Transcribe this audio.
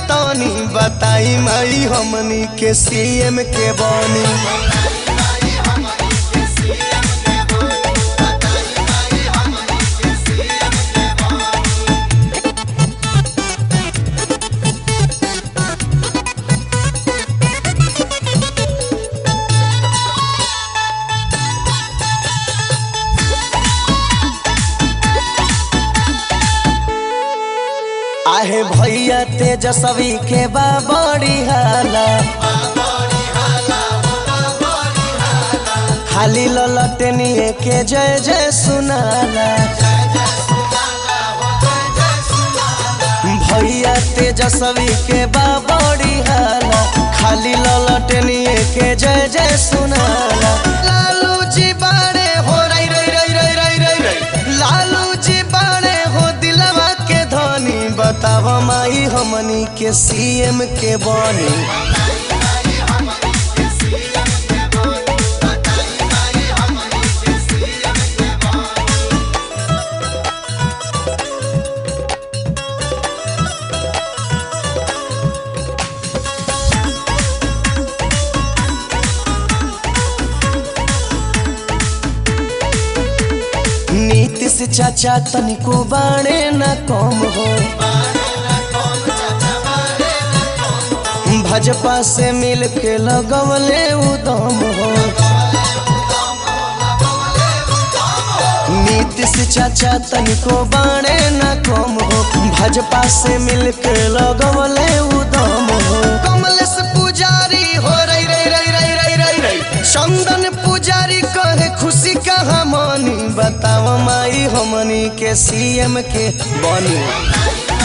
तनी बताई माई हमनी के सीएम के बनी आहे भैया तेजस्वी के बा बड़ी हाला खाली ललटनिए के जय जय सुनाला भैया तेजस्वी के बा बड़ी हाला खाली ललटनिए के जय जय सुनाला लालू जी बाड़े हो रई रई रई रई रई रई रई लालू जी बाड़े हो दिलवा के धनी बताव माई हमनी के सीएम के बनी नीतीश चाचा तनिको बाणे न कम हो भाजपा से मिल के लगवले उदम हो नीतीश चाचा तनिको बाणे न कम हो भाजपा से मिल के लगवले उदम हो कमलेश पुजारी हो रई रई रई रई रई रई रई चंदन पुजारी कहे खुशी कहाँ मनी बताव माई हमनी के सीएम के बनी